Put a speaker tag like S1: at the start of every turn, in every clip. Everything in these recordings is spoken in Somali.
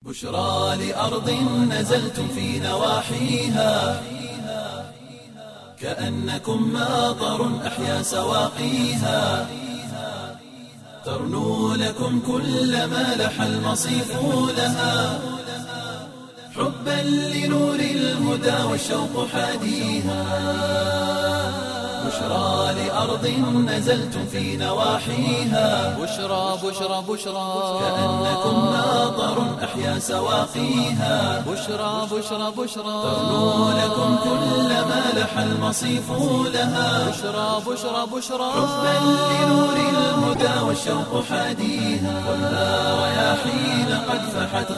S1: بشرى لأرض نزلتم في نواحيها كأنكم ماطر أحيا سواقيها ترنو لكم كل ما لح المصيف لها حبا لنور الهدى والشوق حاديها بشرى لأرض نزلتم في نواحيها
S2: بشرى بشرى بشرى
S1: كأنكم ماطر أحيا سواقيها
S2: بشرى بشرى بشرى
S1: ترنو لكم كل ما لح المصيف لها
S2: بشرى بشرى بشرى
S1: حبا لنور الهدى والشوق حاديها خذها رياحين قد فحت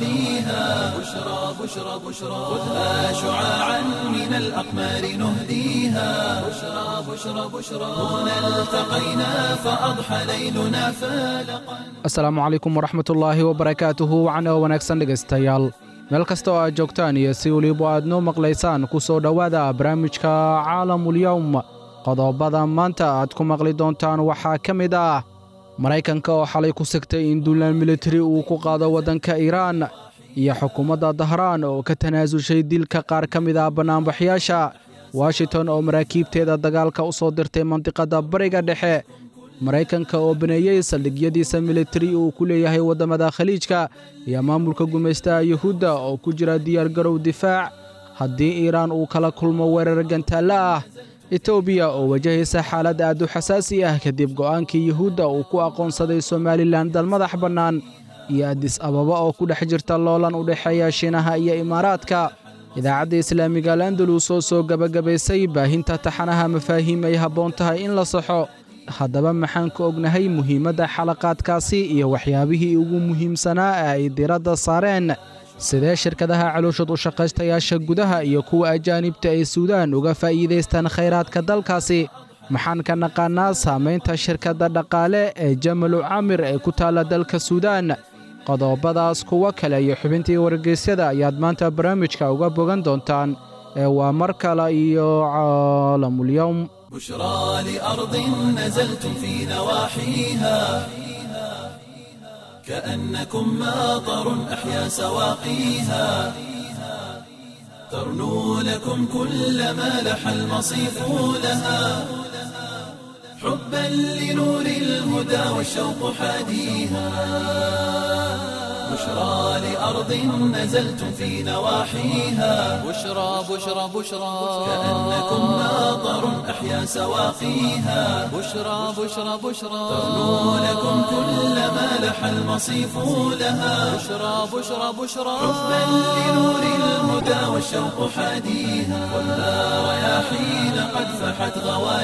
S1: غواليها بشرى بشرى بشرى خذها شعاعا من الأقمار نهديها بشرى بشرى بشرى هنا التقينا فأضحى ليلنا فالقا
S3: asalaamu calaykum waraxmatullaahi wabarakaatuhu wacna wanaagsan dhegaystayaal meel kasta oo aad joogtaan iyo si weliba aad noo maqlaysaan ku soo dhowaada barnaamijka caalamulyowm qodobada maanta aad ku maqli doontaan waxaa ka mid ah maraykanka oo xalay ku sigtay in duulaan militari uu ku qaado waddanka iiraan iyo xukuumadda dahraan oo ka tanaasushay dilka qaar ka mid ah bannaanbaxyaasha washington oo maraakiibteeda dagaalka u soo dirtay mandiqadda bariga dhexe maraykanka oo baneeyey saldhigyadiisa militari uu ku leeyahay waddamada khaliijka iyo maamulka gumaystaha yuhuudda oo ku jira diyaargarow difaac haddii iiraan uu kala kulmo weerar gantaallo ah etoobiya oo wajahaysa xaalad aad u xasaasi ah kadib go'aankii yuhuudda uu ku aqoonsaday somalilan dal madax bannaan iyo adis ababa oo ku dhex jirta loolan u dhexeeya shiinaha iyo imaaraadka idaacadda islaamiga al andalus oo soo gebagabaysay baahinta taxanaha mafaahiim ay habboon tahay in la saxo haddaba maxaan ka ognahay muhiimadda xalaqaadkaasi iyo waxyaabihii ugu muhiimsanaa ee ay diradda saareen sidee shirkadaha calooshad u shaqaystayaasha gudaha iyo kuwa ajaanibta ay suudaan uga faa'iidaystaan khayraadka dalkaasi maxaan ka naqaannaa saamaynta shirkadda dhaqaale ee jamalu camir ee ku taalla dalka suudaan qodobadaas kuwo kale iyo xubintii wargeysyada ayaad maanta barnaamijka uga bogan doontaan ee waa mar kale iyo caalamulyowm
S1: بشرى لأرض نزلتم في نواحيها كأنكم ماطر أحيا سواقيها ترنو لكم كل ما لح المصيف لها حبا لنور الهدى والشوق حاديها بشرى لأرض نزلتم في نواحيها
S2: بشرى بشرى بشرى
S1: كأنكم ماطر أحيا سواقيها
S2: بشرى بشرى بشرى
S1: ترنو لكم كل ما لح المصيف لها
S2: بشرى بشرى بشرى
S1: حبا لنور الهدى والشوق حاديها خذها رياحين قد فحت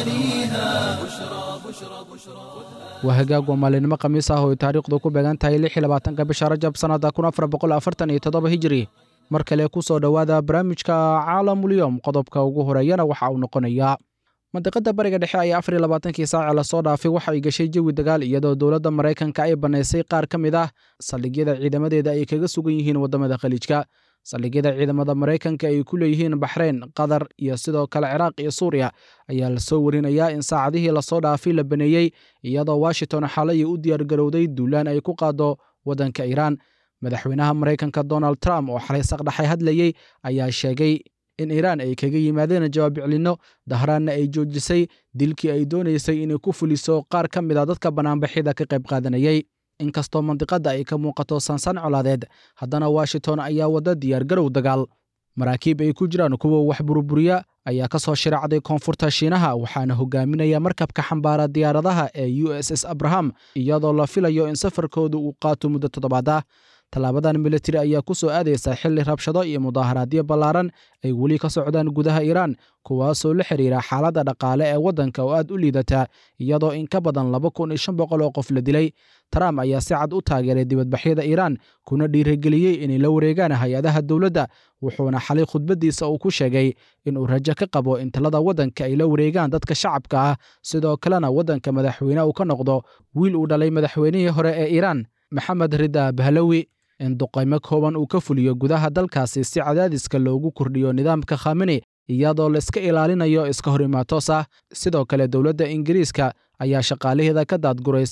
S1: غواليها بشرى بشرى بشرى
S3: waa hagaag waa maalinimo khamiis ah oo ay taariikhdu ku beegan tahay lix iyo labaatanka bisha rajab sannadda kun afar boqol afartan iyo toddoba hijiri mar kale ku soo dhowaada barnaamijka caalamulyowm qodobka ugu horeeyana waxa uu noqonayaa mandiqadda bariga dhexe ayaa afar iyo labaatankii saace lasoo dhaafay waxa ay gashay jawi dagaal iyadoo dowladda maraykanka ay bannaysay qaar ka mid ah saldhigyada ciidamadeeda ay kaga sugan yihiin waddamada khaliijka saldhigyada ciidamada maraykanka ay ku leeyihiin baxreyn qatar iyo sidoo kale ciraaq iyo suuriya ayaa lasoo warinayaa in saacadihii lasoo dhaafay la baneeyey iyadoo washington xalay u diyaargarowday duulaan ay ku qaado waddanka iiraan madaxweynaha maraykanka donald trump oo xalay saqdhaxay hadlayey ayaa sheegay in iiraan ay kaga yimaadeen jawaab iclinno dahraanna ay joojisay dilkii ay doonaysay inay ku fuliso qaar ka mid a dadka bannaanbaxyada ka qayb qaadanayey inkastoo mandiqadda ay ka muuqato sansan colaadeed haddana washington ayaa wadda diyaargarow dagaal maraakiib ay ku jiraan kuwa wax buruburiya ayaa ka soo shiraacday koonfurta shiinaha waxaana hogaaminaya markabka xambaara diyaaradaha ee u s s abraham iyadoo la filayo in safarkoodu uu qaato muddo toddobaad ah tallaabadan militari ayaa ku soo aadaysa xilli rabshado iyo mudaaharaadyo ballaaran ay weli ka socdaan gudaha iiraan kuwaasoo la xidhiira xaaladda dhaqaale ee waddanka oo aad u liidata iyadoo in ka badan laba kun iyo shan boqol oo qof la dilay trump ayaa si cad u taageeray dibadbaxyada iiraan kuna dhiirigeliyey inay la wareegaan hay-adaha dowladda wuxuuna xalay khudbaddiisa uu ku sheegay inuu rajo ka qabo in talada waddanka ay la wareegaan dadka shacabka ah sidoo kalena waddanka madaxweyne uu ka noqdo wiil uu dhalay madaxweynihii hore ee iiraan maxamed rida bahlawi in duqaymo kooban uu ka fuliyo gudaha dalkaasi si cadaadiska loogu kordhiyo nidaamka khameni iyadoo laiska ilaalinayo iska horimaatoos ah sidoo kale dowladda ingiriiska ayaa shaqaalaheeda ka daadguraysay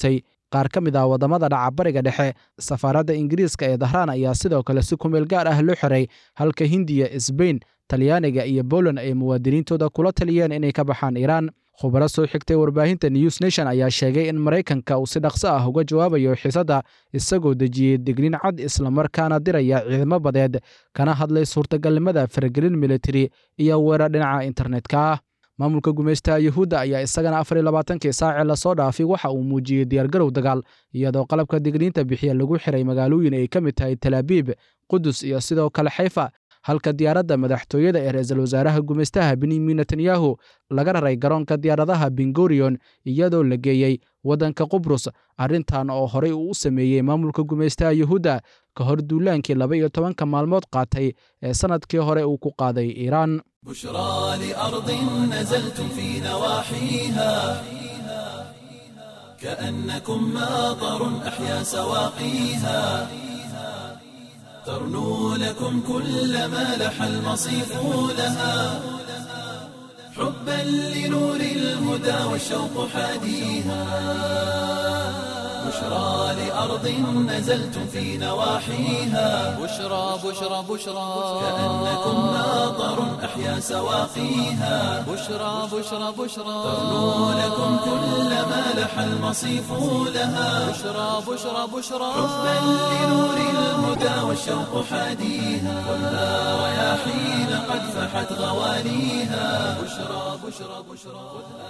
S3: qaar ka mid ah waddamada dhaca bariga dhexe safaaradda ingiriiska ee dahraan ayaa sidoo kale si kumeel gaar ah loo xiray halka hindiya sbain talyaaniga iyo boland ay muwaadiniintooda kula taliyeen inay ka baxaan iiraan khubaro soo xigtay warbaahinta news nation ayaa sheegay in maraykanka uu si dhaqso ah uga jawaabayo xiisadda isagoo dejiyey dignin cad islamarkaana diraya ciidamo badeed kana hadlay suurtagalnimada faragelin militari iyo weerar dhinaca internetka ah maamulka gumaystaha yuhuudda ayaa isagana afar iyo labaatankii saaci lasoo dhaafay waxa uu muujiyey diyaargarow dagaal iyadoo qalabka digniinta bixiya lagu xiray magaalooyin ay ka mid tahay talaabiib qudus iyo sidoo kale xayfa halka diyaaradda madaxtooyada ee ra-iisul wasaaraha gumaystaha benyamin netanyahu laga raray garoonka diyaaradaha bengorion iyadoo la geeyey waddanka qubrus arrintan oo horey uu u sameeyey maamulka gumaystaha yuhuudda ka hor duulaankii laba iyo tobanka maalmood qaatay ee sannadkii hore uu ku qaaday iiraan
S1: بشرى لأرض نزلتم في نواحيها كأنكم ماطر أحيا سواقيها ترنو لكم كل ما لح المصيف لها حبا لنور الهدى والشوق حاديها بشرى لأرض نزلتم في نواحيها
S2: بشرى بشرى بشرى
S1: كأنكم ماطر أحيا سواقيها
S2: بشرى بشرى بشرى
S1: ترنو لكم كل ما لح المصيف لها
S2: بشرى بشرى بشرى
S1: حبا لنور الهدى والشوق حاديها خذها رياحين قد فحت غوانيها بشرى بشرى بشرى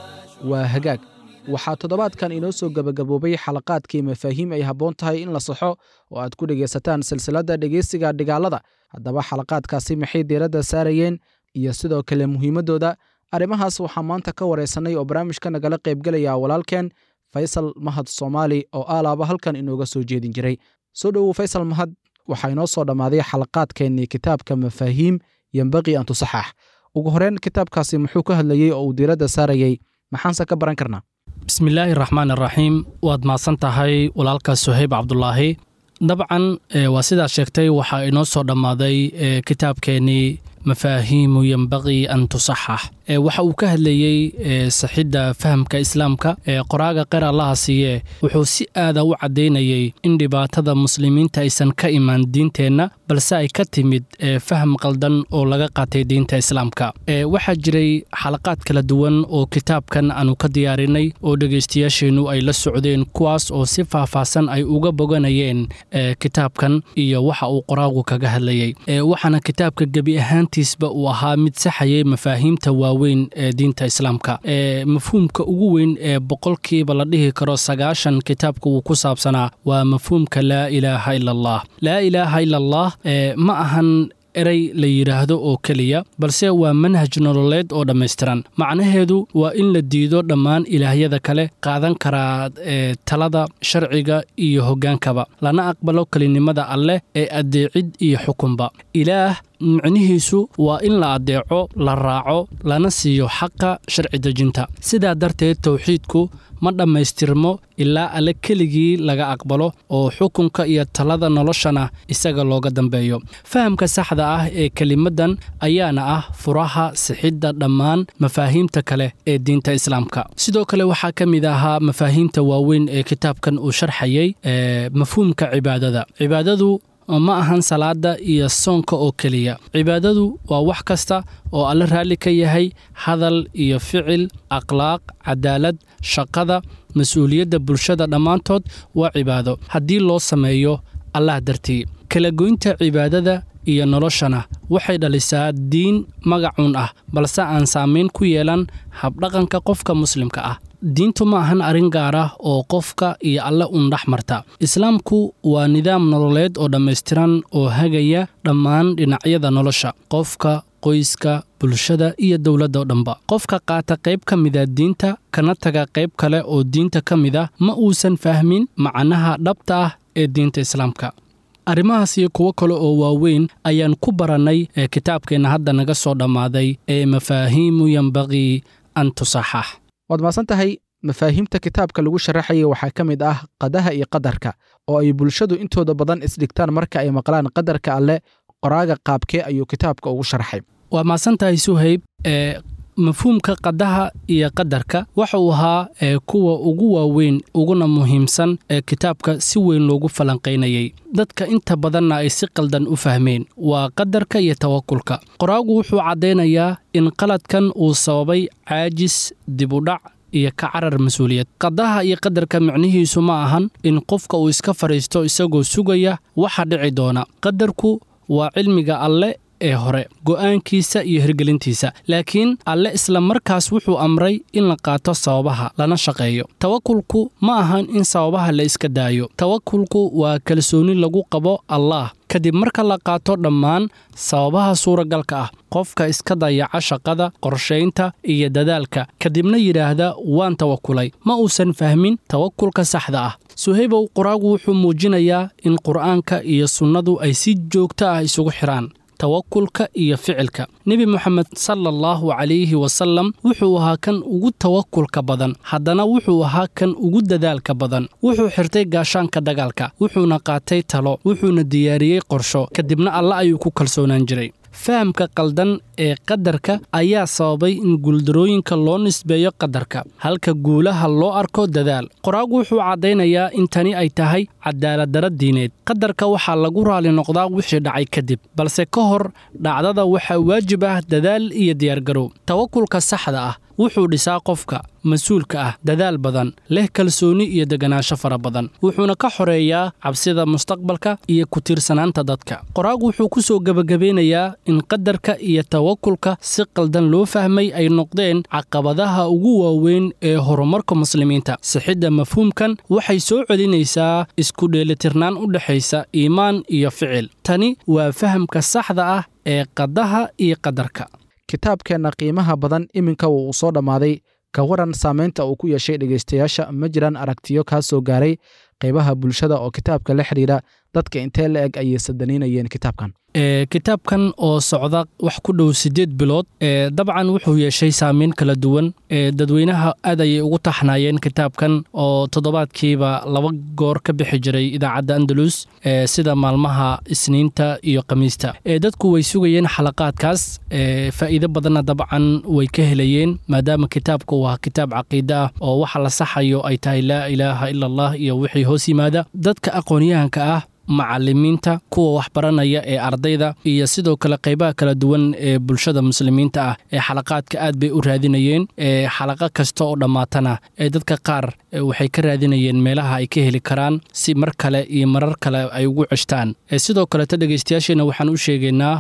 S3: waa hagaag waxaa toddobaadkan inoo soo gebagaboobay xalaqaadkii mafaahiim ay habboon tahay in la saxo oo aad ku dhegaysataan silsiladda dhegeysiga dhigaalada haddaba xalaqaadkaasi maxay diiradda saarayeen iyo sidoo kale muhiimaddooda arrimahaas waxaa maanta ka waraysanay oo barnaamijka nagala qaybgelaya walaalkeen faysal mahad soomaali oo aalaaba halkan inooga soo jeedin jiray soo dhowow faysal mahad waxaa inoo soo dhammaaday xalaqaadkeennii kitaabka mafaahiim yembaqii an tusaxax ugu horreyn kitaabkaasi muxuu ka hadlayey oo uu diiradda saarayey maxaanse ka baran karnaa
S4: bismillaahi raxmaan raxiim waad mahadsan tahay walaalka suhayb cabdulaahi dabcan waa sidaad sheegtay waxaa inoo soo dhammaaday kitaabkeennii mafaahiimu yembaqii an tusaxax waxa uu ka hadlayey saxidda fahamka islaamka qoraaga qeyr allaha siiye wuxuu si aada u caddaynayey in dhibaatada muslimiinta aysan ka imaan diinteenna balse ay ka timid faham qaldan oo laga qaatay diinta islaamka waxaa jiray xalaqaad kala duwan oo kitaabkan aanu ka diyaarinay oo dhegaystayaasheennu ay la socdeen kuwaas oo si faahfaahsan ay uga boganayeen kitaabkan iyo waxa uu qoraagu kaga hadlayey waxaana kitaabka gebi ahaantiisba uu ahaa mid saxayay mafaahiimta waaweyn ee diinta islaamka mafhuumka ugu weyn ee boqolkiiba la dhihi karo sagaashan kitaabka wuu ku saabsanaa waa mafhuumka laa ilaaha ila allah laa ilaaha ila allah ma ahan erey la yidhaahdo oo keliya balse waa manhaj nololeed oo dhammaystiran macnaheedu waa in la diido dhammaan ilaahyada kale qaadan karaa talada sharciga iyo hoggaankaba lana aqbalo kelinimada alleh ee addeecid iyo xukunba ilaah micnihiisu waa in la addeeco la raaco lana siiyo xaqa sharci dejinta sidaa darteed towxiidku ma dhammaystirmo ilaa alle keligii laga aqbalo oo xukunka iyo talada noloshana isaga looga dambeeyo fahamka saxda ah ee kelimaddan ayaana ah furaha sixidda dhammaan mafaahiimta kale ee diinta islaamka sidoo kale waxaa ka mid ahaa mafaahiimta waaweyn ee kitaabkan uu sharxayey mafhuumka cibaadada cibaadadu ma ahan salaada iyo soonka oo keliya cibaadadu waa wax kasta oo alle raalli ka yahay hadal iyo ficil akhlaaq cadaalad shaqada mas-uuliyadda bulshada dhammaantood waa cibaado haddii loo sameeyo allah dartii kala goynta cibaadada iyo noloshana waxay dhalisaa diin magacuun ah balse aan saamayn ku yeelan habdhaqanka qofka muslimka ah diintu ma ahan arrin gaar ah oo qofka iyo alle uun dhex marta islaamku waa nidaam nololeed oo dhammaystiran oo hagaya dhammaan dhinacyada nolosha qofka qoyska bulshada iyo dowladda dhanba qofka qaata qayb ka mida diinta kana taga qayb kale oo diinta ka mid ah ma uusan fahmin macnaha dhabta ah ee diinta islaamka arrimahaas iyo kuwo kale oo waaweyn ayaan ku barannay ee kitaabkeenna hadda naga soo dhammaaday ee mafaahiimu yembaqii an tusaxax
S3: waad mahadsan tahay mafaahiimta kitaabka lagu sharaxaya waxaa ka mid ah qadaha iyo qadarka oo ay bulshadu intooda badan isdhigtaan marka ay maqlaan qadarka alleh qoraaga qaabkee ayuu kitaabka ugu sharxay
S4: waa mahadsan tahay suhayb ee mafhuumka qadaha iyo qadarka waxa uu ahaa ee kuwa ugu waaweyn uguna muhiimsan ee kitaabka si weyn loogu falanqaynayay dadka inta badanna ay si qaldan u fahmeen waa qadarka iyo tawakulka qoraagu wuxuu caddaynayaa in qaladkan uu sababay caajis dibudhac iyo ka carar mas-uuliyad qadaha iyo qadarka micnihiisu ma ahan in qofka uu iska fadhiisto isagoo sugaya waxa dhici doona qadarku waa cilmiga alle ee hore go'aankiisa iyo hirgelintiisa laakiin alle isla markaas wuxuu amray in la qaato sababaha lana shaqeeyo tawakulku ma ahan in sababaha la iska daayo tawakulku waa kalsooni lagu qabo allaah kadib marka la qaato dhammaan sababaha suuragalka ah qofka iska dayaca shaqada qorshaynta iyo dadaalka kadibna yidhaahda waan tawakulay ma uusan fahmin tawakulka saxda ah suhaybow qoraagu wuxuu muujinayaa in qur'aanka iyo sunnadu ay si joogto ah isugu xidhaan tawakulka iyo ficilka nebi moxamed sala allahu calayhi wasalam wuxuu ahaa kan ugu tawakulka badan haddana wuxuu ahaa kan ugu dadaalka badan wuxuu xirtay gaashaanka dagaalka wuxuuna qaatay talo wuxuuna diyaariyey qorsho kadibna alle ayuu ku kalsoonaan jiray fahamka qaldan ee qadarka ayaa sababay in guuldarooyinka loo nisbeeyo qadarka halka guulaha loo arko dadaal qoraagu wuxuu caddaynayaa in tani ay tahay cadaaladdarra diineed qadarka waxaa lagu raali noqdaa wixii dhacay kadib balse ka hor dhacdada waxaa waajib ah dadaal iyo diyaargarow tawakulka saxda ah wuxuu dhisaa qofka mas-uulka ah dadaal badan leh kalsooni iyo deganaansho fara badan wuxuuna ka xoreeyaa cabsida mustaqbalka iyo ku tiirsanaanta dadka qoraagu wuxuu ku soo gebagabeynayaa in qadarka iyo tawakulka si qaldan loo fahmay ay noqdeen caqabadaha ugu waaweyn ee horumarka muslimiinta sixidda mafhuumkan waxay soo celinaysaa isku dheelitirnaan u dhexaysa iimaan iyo ficil tani waa fahamka saxda ah ee qadaha iyo qadarka
S3: kitaabkeenna qiimaha badan iminka wuu uu soo dhammaaday ka waran saamaynta uu ku yeeshay dhegaystayaasha ma jiraan aragtiyo kaa soo gaaray qaybaha bulshada oo kitaabka la xidhiidha dadka intee la eg ayay sadaniinayeen kitaabkan
S4: e kitaabkan oo socda wax ku dhow siddeed bilood e dabcan wuxuu yeeshay saamayn kala duwan e dadweynaha aad ayay ugu taxnaayeen kitaabkan oo toddobaadkiiba laba goor ka bixi jiray idaacadda andalus e sida maalmaha isniinta iyo khamiista e dadku way sugayeen xalaqaadkaas e faa'iido badanna dabcan way ka helayeen maadaama kitaabka uu ahaa kitaab caqiide ah oo waxa la saxayo ay tahay laa ilaaha ila allah iyo wixii hoos yimaada dadka aqoonyahanka ah macalimiinta kuwa waxbaranaya ee ardayda iyo sidoo kale qaybaha kala duwan ee bulshada muslimiinta ah ee xalaqaadka aad bay u raadinayeen ee xalaqo kasta oo dhammaatana ee dadka qaar waxay ka raadinayeen meelaha ay ka heli karaan si mar kale iyo marar kale ay ugu ceshtaan sidoo kaleta dhegaystayaasheenna waxaan u sheegaynaa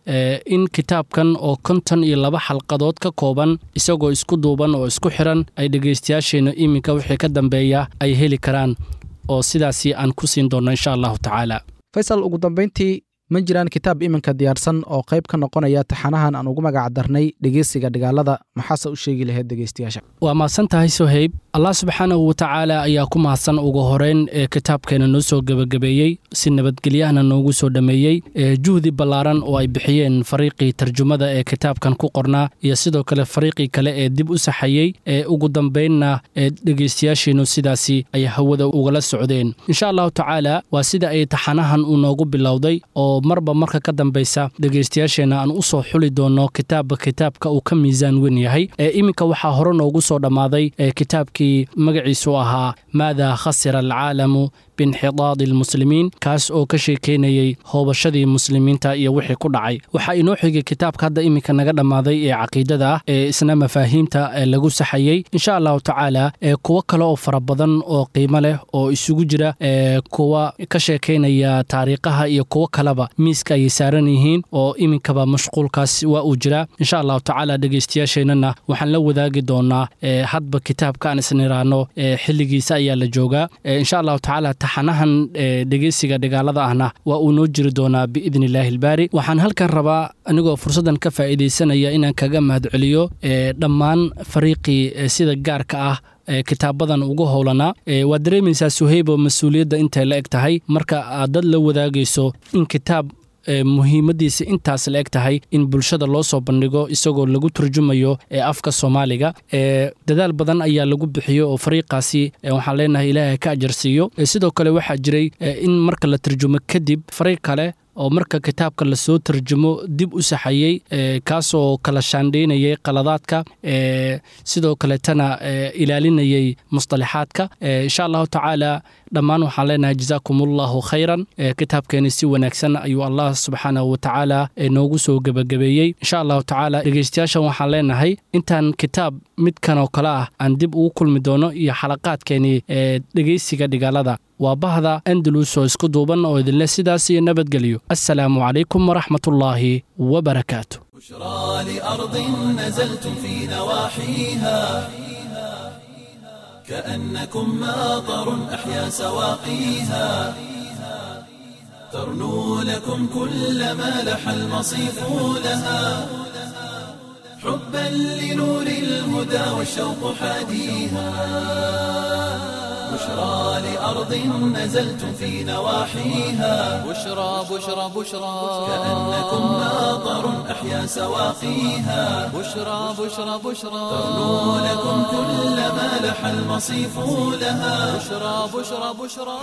S4: in kitaabkan oo konton iyo laba xalqadood ka kooban isagoo isku duuban oo isku xiran ay dhegaystayaasheenna iminka wixii ka dambeeya ay heli karaan oo sidaasi aan ku siin doonno insha allahu tacaala
S3: faysal ugu dambayntii ma jiraan kitaab iminka diyaarsan oo qayb ka noqonaya taxanahan aan ugu magac darnay dhegeysiga dhigaalada maxaase u sheegi lahayd dhegeystayaasha
S4: waa mahadsan tahay sohayb allah subxaanahu watacaala ayaa ku mahadsan ugu horeyn ee kitaabkeena noo soo gebagabeeyey si nabadgelyahana noogu soo dhammeeyey ee juhdi ballaaran oo ay bixiyeen fariiqii tarjumada ee kitaabkan ku qornaa iyo sidoo kale fariiqii kale ee dib u saxayey ee ugu dambaynna ee dhegaystayaasheennu sidaasi ay hawada ugala socdeen insha allahu tacaala waa sida ay taxanahan uu noogu bilowday oo marba marka ka dambaysa dhegaystayaasheenna aan u soo xuli doonno kitaabba kitaabka uu ka miisaan weyn yahay ee iminka waxaa hore noogu soo dhammaaday ee kitaabkii magaciisu ahaa maadaa khasira alcaalamu biinxidaadi almuslimiin kaas oo ka sheekeynayey hoobashadii muslimiinta iyo wixii ku dhacay waxaa inoo xigay kitaabka hadda iminka naga dhammaaday ee caqiidada ah ee isna mafaahiimta ee lagu saxayey insha allahu tacaala ee kuwo kale oo fara badan oo qiimo leh oo isugu jira ee kuwa ka sheekaynaya taariikhaha iyo kuwo kaleba miiska ayay saaran yihiin oo iminkaba mashquulkaas waa uu jiraa insha allahu tacaala dhegaystayaasheennana waxaan la wadaagi doonaa ee hadba kitaabka aan isniraano ee xilligiisa ayaa la joogaa insha allahu tacaala taxanahan dhegeysiga dhigaalada ahna waa uu noo jiri doonaa biidni illaahi ilbaari waxaan halkan rabaa anigoo fursaddan ka faa'iidaysanaya inaan kaga mahadceliyo dhammaan fariiqii sida gaarka ah kitaabadan ugu howlanaa waad dareemaysaa suhaybo mas-uuliyadda intay la eg tahay marka aad dad la wadaagayso in kitaab muhiimadiisa intaas la eg tahay in bulshada loo soo bandhigo isagoo lagu turjumayo ee afka soomaaliga ee dadaal badan ayaa lagu bixiyo oo fariiqaasi waxaan leenahay ilaahay ka ajarsiiyo sidoo kale waxaa jiray in marka la turjumo kadib fariiq kale oo marka kitaabka lasoo tarjumo dib u saxayey kaasoo kala shaandhaynayay qaladaadka sidoo kaletana ilaalinayay musطalaxaadka insha allahu tacaala dhammaan waxaan leenahay jazaakum allahu khayran kitaabkeeni si wanaagsan ayuu allah subxaanahu watacaala noogu soo gebagabeeyey insha allahu tacaala dhegeystayaashan waxaan leenahay intaan kitaab midkan oo kale ah aan dib ugu kulmi doono iyo xalaqaadkeeni ee dhegeysiga dhigaalada waa bahda andalus oo isku duuban oo idinleh sidaas iyo nabadgelyo assalaamu calaykum waraxmat ullaahi wabarakaatu
S1: بشرى لأرض نزلتم في نواحيها كأنكم ماطر أحيا سواقيها ترنو لكم كل ما لح المصيف لها حبا لنور الهدى والشوق حاديها بشرى لأرض نزلتم في نواحيها
S2: بشرى بشرى بشرى
S1: كأنكم ماطر أحيا سواقيها
S2: بشرى بشرى بشرى
S1: ترنو لكم كل ما لح المصيف لها
S2: بشرى بشرى بشرى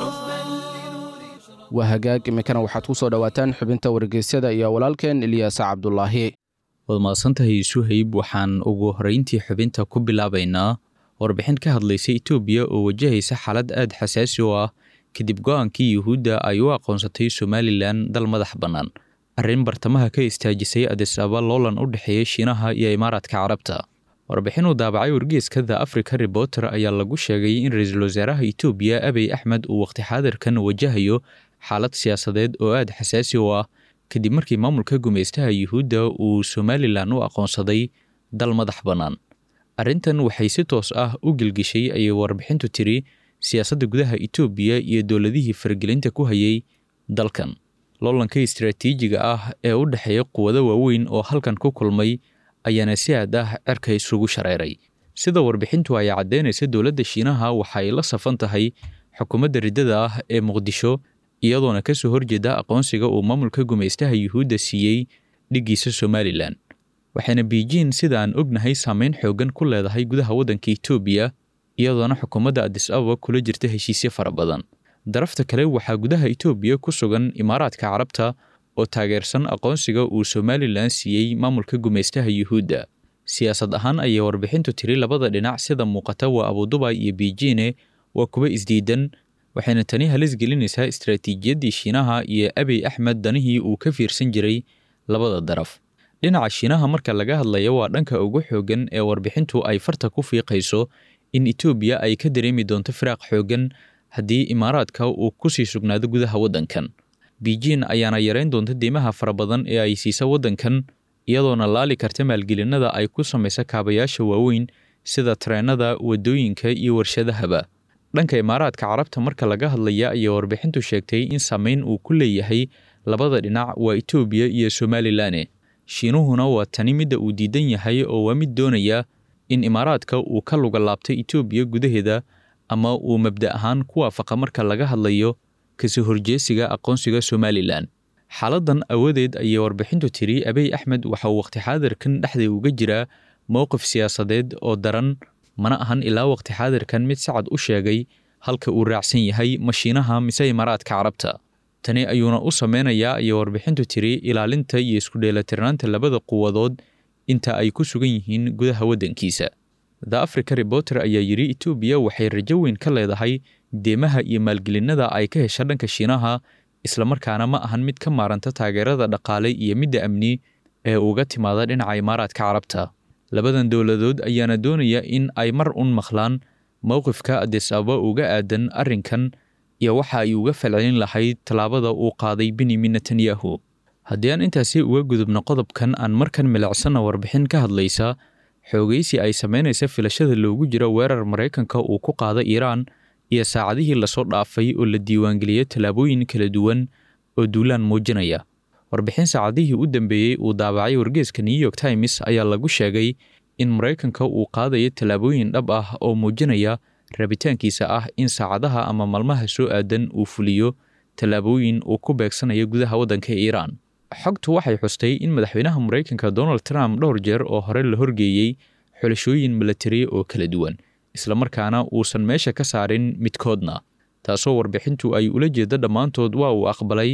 S3: waa hagaag iminkana waxaad ku soo dhowaataan xubinta wargeysyada iyo walaalkeen ilyaasa cabdulaahi
S5: waad mahadsantahay suhayb waxaan ugu horrayntii xubinta ku bilaabaynaa warbixin ka hadlaysa etoobiya oo wajahaysa xaalad aad xasaasi u ah kadib go'aankii yuhuudda ay u aqoonsatay somalilan dal madax bannaan arrin bartamaha ka istaajisay adisaba loolan u dhexeeya shiinaha iyo imaaraadka carabta warbixin uu daabacay wargeeska the africa reporter ayaa lagu sheegay in ra-iisul wasaaraha etoobiya abiy axmed uu waqti xaadirkan wajahayo xaalad siyaasadeed oo aad xasaasi u ah kadib markii maamulka gumaystaha yuhuudda uu somalilan u aqoonsaday dal madax bannaan arrintan waxay si toos ah u gelgishay ayay warbixintu tiri siyaasadda gudaha etoobiya iyo dowladihii faragelinta ku hayay dalkan loolanka istaraatiijiga ah ee u dhexeeya quwado waaweyn oo halkan ku kulmay ayaana si aad ah cerka isugu shareeray sida warbixintu ay caddeynaysa dowladda shiinaha waxa ay la safan tahay xukuumadda riddada ah ee muqdisho iyadoona ka soo horjeeda aqoonsiga uu maamulka gumaystaha yuhuudda siiyey dhiggiisa somalilan waxaana beijing sida aan ognahay saameyn xoogan ku leedahay gudaha waddanka etoobiya iyadoona xukuumadda adis ababa kula jirta heshiisyo fara badan darafta kale waxaa gudaha etoobiya ku sugan imaaraadka carabta oo taageersan aqoonsiga uu somalilan siiyey maamulka gumaystaha yuhuudda siyaasad ahaan ayay warbixintu tiri labada dhinac sida muuqata waa abudubay iyo beijine waa kuwa isdiidan waxayna tani halis gelinaysaa istaraatiijiyaddii shiinaha iyo abiy axmed danihii uu ka fiirsan jiray labada daraf dhinaca shiinaha marka laga hadlaya waa dhanka ugu xooggan ee warbixintu ay farta ku fiiqayso in etoobiya ay ka dareemi doonto firaaq xooggan haddii imaaraadka uu ku sii sugnaado gudaha waddankan beijing ayaana yareyn doonta deymaha fara badan ee ay siisa waddankan iyadoona laali karta maalgelinada ay ku samaysa kaabayaasha waaweyn sida tareennada waddooyinka iyo warshadahaba dhanka imaaraadka carabta marka laga hadlaya ayay warbixintu sheegtay in saameyn uu ku leeyahay labada dhinac waa etoobiya iyo somalilan shiinuhuna waa tani midda uu diidan yahay oo waa mid doonaya in imaaraadka uu ka luga laabtay etoobiya gudaheeda ama uu mabda ahaan ku waafaqa marka laga hadlayo kasoo horjeesiga aqoonsiga somalilan xaaladan awadeed ayay warbixintu tiri abiy axmed waxa uu waqti xaadirkan dhexda uga jiraa mowqif siyaasadeed oo daran mana ahan ilaa waqti xaadirkan mid sacad u sheegay halka uu raacsan yahay mashiinaha mise imaaraadka carabta tani ayuuna u sameynayaa ayay warbixintu tiri ilaalinta iyo isku dheelatirnaanta labada quwadood inta ay ku sugan yihiin gudaha waddankiisa the africa reporter ayaa yidhi etoobiya waxay rajo weyn ka leedahay deemaha iyo maalgelinada ay ka hesha dhanka shiinaha islamarkaana ma ahan mid ka maaranta taageerada dhaqaale iyo midda amni ee uga timaada dhinaca imaaraadka carabta labadan dowladood ayaana doonaya in ay mar un maqlaan mowqifka adis ababa uga aadan arrinkan iyo waxa ay uga falcelin lahayd tallaabada uu qaaday benyamin netanyahu haddii aan intaasi uga gudubno qodobkan aan markan milicsanna warbixin ka hadlaysa xoogaysi ay samaynaysa filashada loogu jiro weerar maraykanka uu ku qaada iiraan iyo saacadihii lasoo dhaafay oo la diiwaangeliyey tallaabooyin kala duwan oo duulaan muujinaya warbixin saacadihii u dambeeyey uu daabacay wargeeska new york times ayaa lagu sheegay in maraykanka uu qaadayo tallaabooyin dhab ah oo muujinaya rabitaankiisa ah in saacadaha ama maalmaha soo aadan uu fuliyo tallaabooyin uu ku beegsanayo gudaha waddanka iiraan xogtu waxay xustay in madaxweynaha maraykanka donald trump dhowr jeer oo hore la horgeeyey xulashooyin milatari oo kala duwan islamarkaana uusan meesha ka saarin midkoodna taasoo warbixintu ay ula jeeddo dhammaantood waa uu aqbalay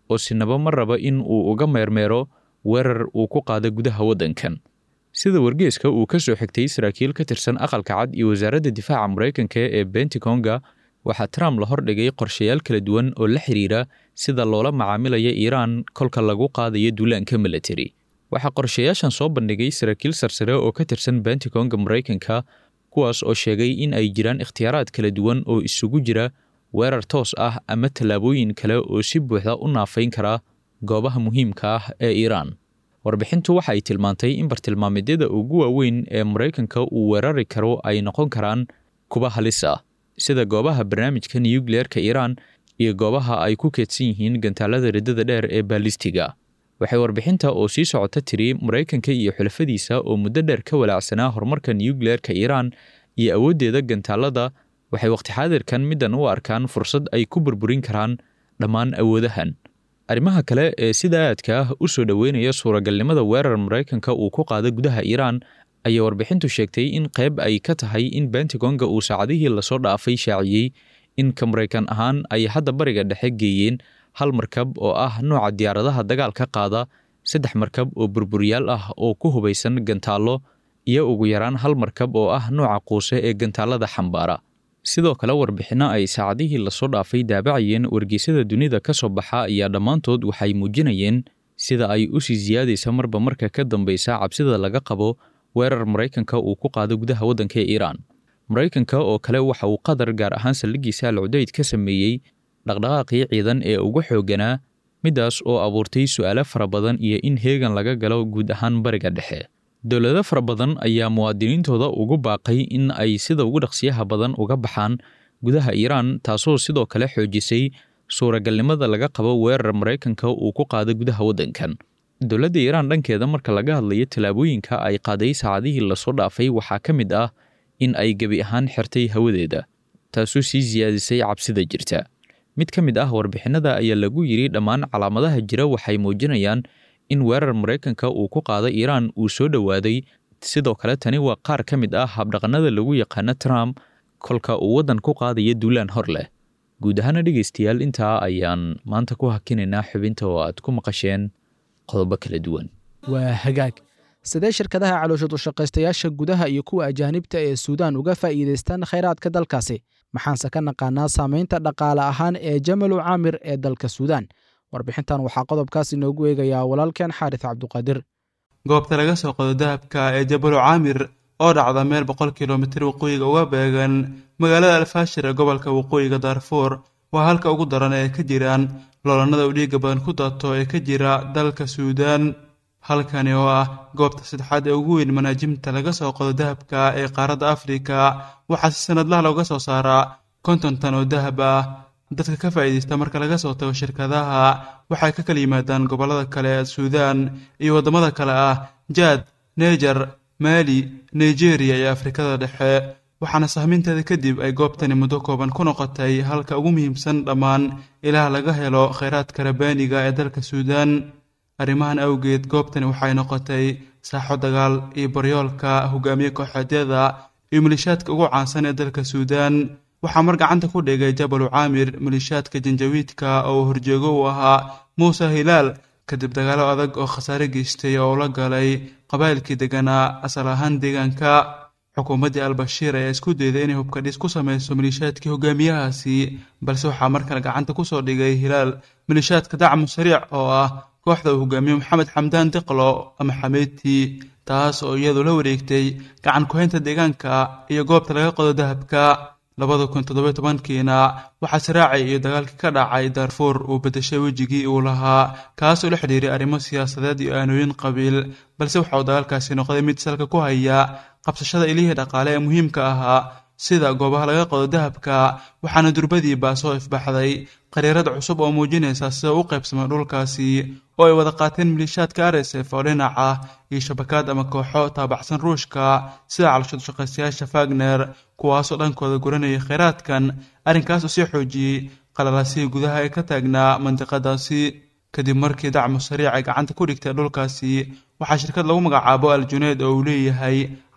S5: oo sinaba ma raba in uu uga meermeero weerar uu ku qaada gudaha waddankan sida wargeeska uu ka soo xigtay saraakiil ka tirsan aqalka cad iyo wasaaradda difaaca maraykanka ee benticonga waxaa trump la hordhigay qorshayaal kala duwan oo la xiriira sida loola macaamilaya iiraan kolka lagu qaadayo duulaanka military waxaa qorshayaashan soo bandhigay saraakiil sarsare oo ka tirsan benticonga maraykanka kuwaas oo sheegay in ay jiraan ikhtiyaaraad kala duwan oo isugu jira weerar toos ah ama tallaabooyin kale oo si buuxda u naafayn kara goobaha muhiimka ah ee iiraan warbixintu waxa ay tilmaantay in bartilmaameedyada ugu waaweyn ee maraykanka uu weerari karo ay noqon karaan kuba halis ah sida goobaha barnaamijka nukliyeerka iiraan iyo goobaha ay ku keedsan yihiin gantaalada riddada dheer ee baalistiga waxay warbixinta oo sii socota tiri maraykanka iyo xulafadiisa oo muddo dheer ka walaacsanaa horumarka nukliyeerka iiraan iyo awooddeeda gantaalada waxay waqti xaadirkan middan u arkaan fursad ay ku burburin karaan dhammaan awoodahan arrimaha kale ee sida aadka ah u soo dhoweynaya suuragalnimada weerar maraykanka uu ku qaada gudaha iiraan ayaa warbixintu sheegtay in qayb ay ka tahay in bentigonga uu saacadihii lasoo dhaafay shaaciyey in ka maraykan ahaan ay hadda bariga dhexe geeyeen hal markab oo ah nooca diyaaradaha dagaalka qaada saddex markab oo burburiyaal ah oo ku hubaysan gantaallo iyo ugu yaraan hal markab oo ah nooca quuse ee gantaalada xambaara sidoo kale warbixinno ay saacadihii lasoo dhaafay daabacayeen wargeysyada dunida ka soo baxa ayaa dhammaantood waxay muujinayeen sida ay u sii siyaadaysa marba marka ka dambaysa cabsida laga qabo weerar maraykanka uu ku qaado gudaha waddanka ee iiraan maraykanka oo kale waxa uu qatar gaar ahaan saldhiggiisa al cudayd ka sameeyey dhaqdhaqaaqii ciidan ee ugu xoogganaa middaas oo abuurtay su'aalo fara badan iyo in heegan laga galo guud ahaan bariga dhexe dowlado fara badan ayaa muwaadiniintooda ugu baaqay in ay sida ugu dhaqsiyaha badan uga baxaan gudaha iiraan taasoo sidoo kale xoojisay suuragalnimada laga qabo weerar maraykanka uu ku qaado gudaha waddankan dowladda iiraan dhankeeda marka laga hadlayo tallaabooyinka ay qaaday saacadihii lasoo dhaafay waxaa ka mid ah in ay gebi ahaan xirtay hawadeeda taasoo sii siyaadisay cabsida jirta mid ka mid ah warbixinada ayaa lagu yidhi dhammaan calaamadaha jira waxay muujinayaan in weerar maraykanka uu ku qaado iiraan uu soo dhowaaday sidoo kale tani waa qaar ka mid ah habdhaqannada lagu yaqaano trump kolka uu waddan ku qaadaya duulaan hor leh guud ahaana dhegaystayaal intaa ayaan maanta ku hakinaynaa xubinta oo aad ku maqasheen qodobo kala duwan
S3: waa hagaag sidee shirkadaha calooshad ushaqaystayaasha gudaha iyo kuwa ajaanibta ee suudaan uga faa'iidaystaan khayraadka dalkaasi maxaanse ka naqaanaa saamaynta dhaqaale ahaan ee jamalu caamir ee dalka suudaan warbixintan waxaa qodobkaas inoogu eegayaa walaalkeen xaaris cabduqaadir
S6: goobta laga soo qodo dahabka ee jabalu caamir oo dhacda meel boqol kilomitir waqooyiga uga beegan magaalada alfaashir ee gobolka waqooyiga daarfuur waa halka ugu daran ee ka jiraan loolanada u dhiiga badan ku dato ee ka jira dalka suudaan halkani oo ah goobta saddexaad ee ugu weyn manaajimta laga soo qodo dahabka ee qaaradda afrika waxaa si sanadlaha looga soo saaraa konton tan oo dahab ah dadka ka faa'iidaysta marka laga soo tago shirkadaha waxay ka kala yimaadaan gobollada kale ee suudaan iyo waddamada kale ah jaad neejar maali nigeriya iyo afrikada dhexe waxaana sahminteeda kadib ay goobtani muddo kooban ku noqotay halka ugu muhiimsan dhammaan ilaah laga helo khayraadka rabaaniga ee dalka suudaan arrimahan awgeed goobtani waxay noqotay saaxo dagaal iyo baryoolka hogaamiye kooxeedyada iyo malishaadka ugu caansan ee dalka suudaan waxaa mar gacanta ku dhigay jabalu caamir malishaadka janjawiidka oo horjeego u ahaa muuse hilaal kadib dagaalo adag oo khasaare geystay oo la galay qabaa'ilkii deganaa asal ahaan deegaanka xukuumaddii albashiir ayaa isku dayday inay hubkadhis ku samayso malishaadkii hogaamiyahaasi balse waxaa markale gacanta kusoo dhigay hilaal malishaadka dacmu sariic oo ah kooxda uu hogaamiye maxamed xamdaan diqlo ama xameyti taas oo iyadu la wareegtay gacan ku-haynta deegaanka iyo goobta laga qodo dahabka labada kun toddoby tobankiina waxaa siraacay iyo dagaalkii ka dhacay daarfuur uu beddeshay wejigii uu lahaa kaas oo la xidhiiray arrimo siyaasadeed iyo aanooyin qabiil balse waxa uu dagaalkaasi noqday mid salka ku haya qabsashada ilihii dhaqaale ee muhiimka ahaa sida goobaha laga qodo dahabka waxaana durbadiiba soo ifbaxday qariirad cusub oo muujinaysa sida u qaybsamay dhulkaasi oo ay wada qaateen maliishaadka arsf oo dhinac ah iyo shabakaad ama kooxo taabacsan ruushka sida calashad shaqaystayaasha fagner kuwaasoo dhankooda guranayay kheyraadkan arrinkaas oo sii xoojiyey qalalaasihii gudaha ee ka taagnaa mandiqadaasi kadib markii dacmu sariic ay gacanta ku dhigtay dhulkaasi waxaa shirkad lagu magacaabo al juneed oo uu leeyahay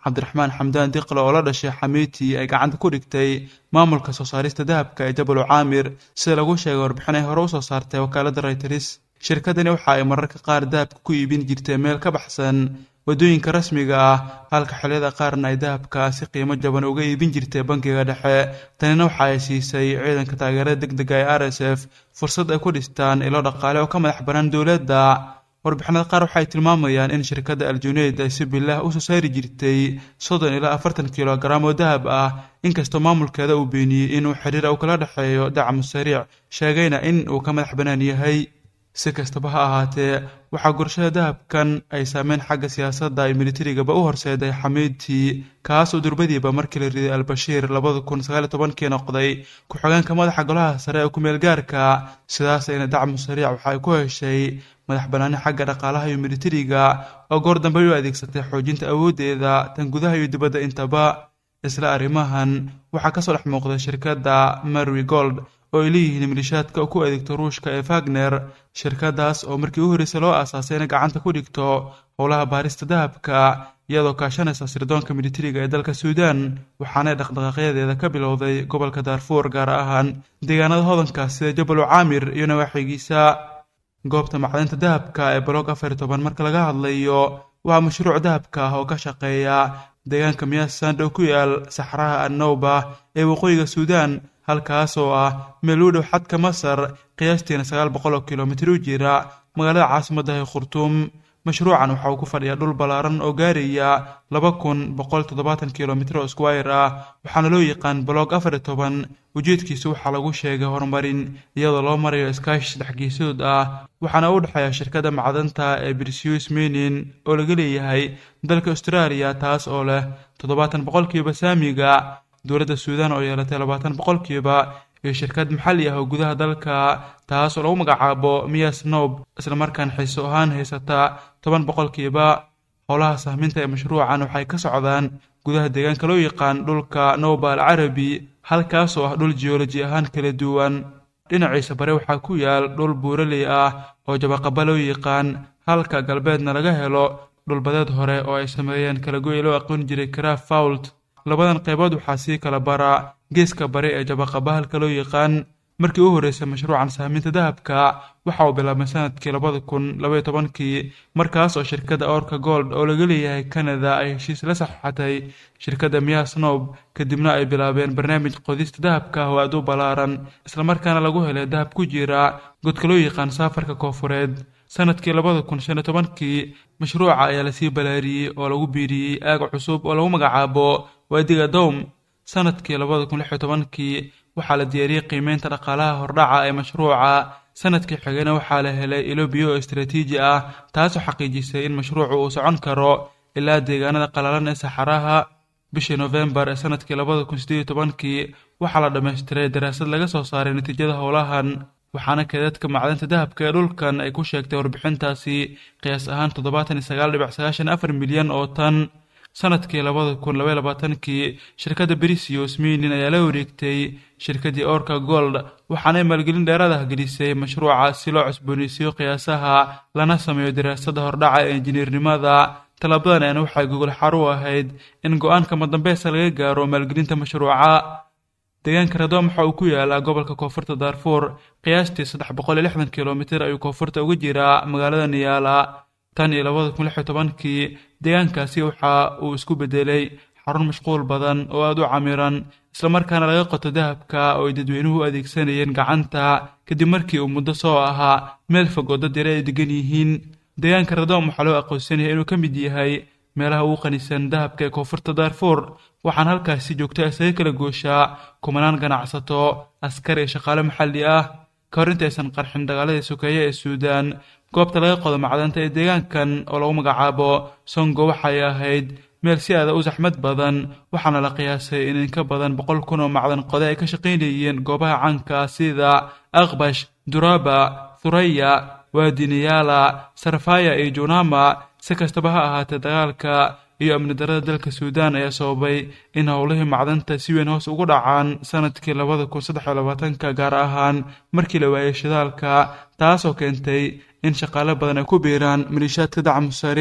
S6: cabdiraxmaan xamdaan diqle oo la dhashay xamiiti ay gacanta ku dhigtay maamulka soo saarista dahabka ee jabalu caamir sida lagu sheegay warbixin ay hore usoo saartay wakaaladda rayters shirkadani waxa ay mararka qaar dahabka ku iibin jirtay meel ka baxsan waddooyinka rasmiga ah halka xilliyada qaarna ay dahabka si qiimo jaban uga iibin jirtay bangiga dhexe tanina waxa ay siisay ciidanka taageerada deg dega ee r s f fursad ay ku dhistaan ilo dhaqaale oo ka madax bannaan dowladda warbixinada qaar waxay tilmaamayaan in shirkadda aljuneyd ay si bilaah usoo saari jirtay soddon ilaa afartan kilogaram oo dahab ah inkastoo maamulkeeda uu beeniyey inuu xiriir u kala dhexeeyo dacmu sariic sheegayna in uu ka madax bannaan yahay si kastaba ha ahaatee waxaa gurashada dahabkan ay saameyn xagga siyaasadda ay militarigaba u horseeday xamiidtii kaas oo durbadiiba markii la riday albashiir labada kun sagaal iyo tobankii noqday ku-xigeenka madaxa golaha sare ee ku-meel gaarka sidaasayna dacmu sariic waxa ay ku heshay madax bannaani xagga dhaqaalaha iyo militariga oo goor dambe u adeegsatay xoojinta awooddeeda tan gudaha iyo dibadda intaba isla arrimahan waxaa kasoo dhex muuqday shirkadda marwi gold oo ay leeyihiin milishaadka ku adeegto ruushka ee fagner shirkadaas oo markii u horreysay loo aasaasay inay gacanta ku dhigto howlaha baarista dahabka iyadoo kaashanaysa sirdoonka militariga ee dalka suudaan waxaanay dhaqdhaqaaqyadeeda ka bilowday gobolka daarfuur gaar ahaan deegaanada hodanka sida jabalu caamir iyo nawaaxigiisa goobta macdinta dahabka ee balog afar iyo toban marka laga hadlayo waa mashruuc dahabka ah oo ka shaqeeya deegaanka miyaasand oo ku yaal saxraha annowba ee waqooyiga suudaan halkaas oo ah meel u dhow xadka masar qiyaastiina sagaal boqol oo kilomitir u jira magaalada caasimadda ee khurtuum mashruucan waxa uu ku fadhiyaa dhul ballaaran oo gaaraya laba kun boqol toddobaatan kilomitir oo squire ah waxaana loo yaqaan balog afar iyo toban ujeedkiisa waxaa lagu sheegay horumarin iyadoo loo marayo iskaashi saddex geesood ah waxaana u dhexeeya shirkadda macdanta ee brisius menin oo laga leeyahay dalka australia taas oo leh toddobaatan boqolkiiba saamiga dowladda suudaan oo yeelatay labaatan boqolkiiba iyo shirkad maxalli ah oo gudaha dalka taas oo lagu magacaabo miyas nob islamarkaan xiiso ahaan haysata toban boqolkiiba howlaha sahminta ee mashruucan waxay ka socdaan gudaha deegaanka loo yaqaan dhulka nowba al carabi halkaas oo ah dhul jiyooloji ahaan kala duwan dhinaciisa bare waxaa ku yaal dhul buuraley ah oo jabaqaba loo yaqaan halka galbeedna laga helo dhulbadeed hore oo ay sameeyeen kalagoy loo aqoon jiray craf fault labadan qaybood waxaa sii kala bara geeska bare ee jabaqaba halka loo yaqaan markii u horreysay mashruucan sahminta dahabka waxa uu bilaabmay sanadkii labada kun labaiyo tobankii markaas oo shirkadda orka gold oo laga leeyahay canada ay heshiis la saxeixatay shirkadda miyasnob kadibna ay bilaabeen barnaamij qodista dahabka oo aad u ballaaran islamarkaana lagu helay dahab ku jira godka loo yaqaan saafarka koofureed sanadkii labada kun shan iyo tobankii mashruuca ayaa lasii balaariyey oo lagu biiriyey aag cusub oo lagu magacaabo waadiga dowm sanadkii labada kun lix iyo tobankii waxaa la diyaariyey qiimeynta dhaqaalaha hordhaca ee mashruuca sanadkii xigana waxaa la helay ilo biyo oo istaraatiiji ah taasoo xaqiijisay in mashruucu uu socon karo ilaa deegaanada qalalan ee saxaraha bishii nofembar ee sanadkii labada kun sideed iyo tobankii waxaa la dhammaystiray daraasad laga soo saaray natiijada howlahan waxaana keedadka macdanta dahabka ee dhulkan ay ku sheegtay warbixintaasi qiyaas ahaan toddobaatan iyo sagaal dhibic sagaashan afar milyan oo tan sanadkii labada kun labaiy labaatankii shirkadda brisius minin ayaa la wareegtay shirkaddii orka gold waxaanay maalgelin dheeraad ah gelisay mashruuca si loo cusbooneysiiyo qiyaasaha lana sameeyo daraasadda hordhaca ee injineernimada tallaabadan ayna waxay gogol xar u ahayd in go-aanka madambeesa laga gaaro maalgelinta mashruuca deegaanka radom waxa uu ku yaalaa gobolka koonfurta daarfuur qiyaastii saddex boqol iyo lixdan kilomitir ayuu koonfurta uga jiraa magaalada niyaala tan iyo labada kun lix iyo tobankii deegaankaasi waxa uu isku bedelay xarun mashquul badan oo aada u camiran islamarkaana laga qoto dahabka oo ay dadweynuhu u adeegsanayeen gacanta kadib markii uu muddo soo ahaa meel fog oo dad yare ay degan yihiin deegaanka radom waxaa loo aqoonsanaya inuu ka mid yahay meelaha ugu qanisan dahabka ee koonfurta daarfuur waxaan halkaasi joogta isaga kala gooshaa kumanaan ganacsato askar iyo shaqaale maxalli ah ka hor intaysan qarxin dagaaladii sokeeye ee suudaan goobta laga qodo macdanta ee deegaankan oo lagu magacaabo songo waxay ahayd meel si aada u saxmad badan waxaana la qiyaasay in in ka badan boqol kun oo macdan qode ay ka shaqaynayeen goobaha caanka sida aqbash duraba thuraya waadiniyaala sarfaya iyo junama si kastaba ha ahaatee dagaalka iyo amni darada dalka suudaan ayaa sababay in howlihii macdanta si weyn hoos ugu dhacaan sanadkii labada kun saddex iyo labaatanka gaar ahaan markii la waayay shidaalka taasoo keentay in shaqaale badan ay ku biiraan maliishaadka dacmu sariic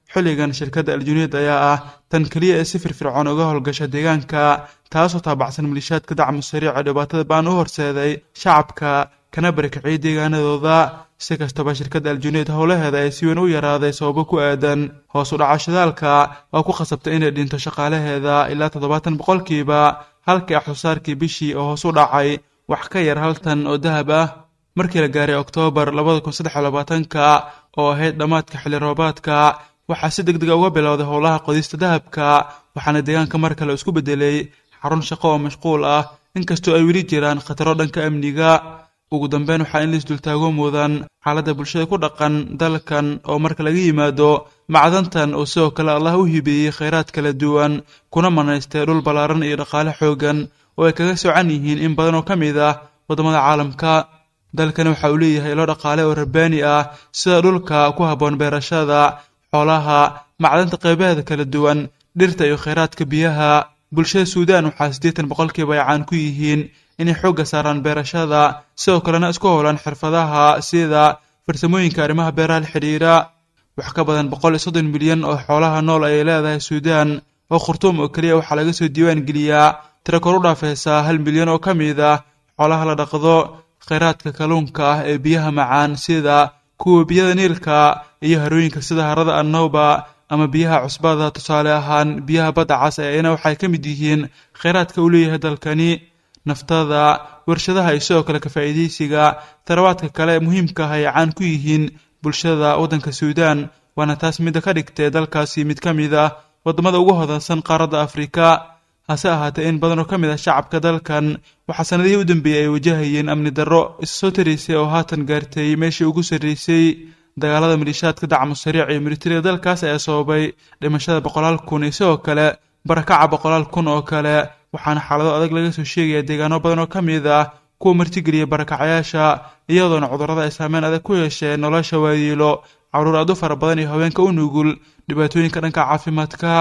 S6: xilligan shirkadda aljuneed ayaa ah tan keliya ee si firfircoon uga howlgasha deegaanka taasoo taabacsan malishaadka dacmu sariic ee dhibaatada baan u horseeday shacabka kana barakiciyay deegaanadooda si kastaba shirkadda aljuneed howlaheeda ay si weyn u yaraaday sababo ku aadan hoos u dhaca shidaalka oo ku khasabtay inay dhinto shaqaalaheeda ilaa toddobaatan boqolkiiba halkii axsusaarkii bishii oo hoos u dhacay wax ka yar hal tan oo dahab ah markii la gaaray oktoobar labada kun saddex labaatanka oo ahayd dhammaadka xilli roobaadka waxaa si deg dega uga bilowday howlaha qodista dahabka waxaana deegaanka mar kale isku beddelay xarun shaqo oo mashquul ah inkastoo ay weli jiraan khataro dhanka amniga ugu dambeyn waxaa in laisdultaago mudan xaaladda bulshada ku dhaqan dalkan oo marka laga yimaado macdantan oo sidoo kale allah u hibeeyey khayraad kala duwan kuna manaystay dhul ballaaran iyo dhaqaale xoogan oo ay kaga socan yihiin in badan oo ka mid ah waddamada caalamka dalkani waxa uu leeyahay ilo dhaqaale oo rabbaani ah sida dhulka ku habboon beerashada xoolaha macdanta qaybaheeda kala duwan dhirta iyo khayraadka biyaha bulshada suudaan waxaa siddeetan boqolkiiba ay caan ku yihiin inay xoogga saaraan beerashada sidoo kalena isku howlaan xirfadaha sida farsamooyinka arrimaha beeraha la xidhiira wax ka badan boqol iyo soddon milyan oo xoolaha nool ayay leedahay suudaan oo khurtuum oo keliya waxaa laga soo diiwaan geliyaa tiro kor u dhaafaysaa hal milyan oo ka mid ah xoolaha la dhaqdo khayraadka kalluunka ah ee biyaha macaan sida kuwa biyada niilka iyo harooyinka sida harada annowba ama biyaha cusbada tusaale ahaan biyaha badda cas ee ina waxay ka mid yihiin khayraadka uu leeyahay dalkani naftada warshadaha iyo sidoo kale ka faa'iidaysiga tarawaadka kale ee muhiimka ah ay caan ku yihiin bulshada waddanka suudaan waana taas midda ka dhigtay dalkaasi mid ka mid ah waddamada ugu hodansan qaaradda afrika hase ahaatee in badan oo ka mid ah shacabka dalkan waxaa sannadihii u dambeeyey ay wajahayeen amni darro isa soo taraysay oo haatan gaartay meeshii ugu sarraysay dagaalada maliishaadka dacmu sariic iyo militariga dalkaas ayaa sababay dhimashada boqolaal kun iyo sidoo kale barakaca boqolaal kun oo kale waxaana xaalado adag laga soo sheegaya deegaano badan oo ka mid ah kuwa martigeliya barakacayaasha iyadoona cudurrada ay saameyn adag ku yeesheen nolosha waayiilo caruur aad u fara badan iyo haweenka u nugul dhibaatooyinka dhanka caafimaadka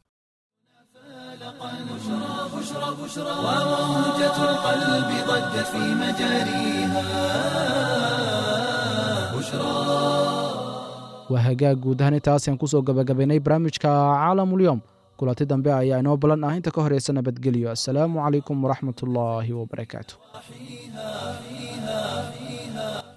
S1: وموجة القلب ضجت في مجاريها بشرى
S3: waa hagaag guud ahaan intaasaan kusoo gabagabaynay barnaamijka caalamulyoom kulanti dambe ayaa inoo balan ah inta ka horeysa nabadgelyo assalaamu calaykum waraxmat ullaahi wabarakaatu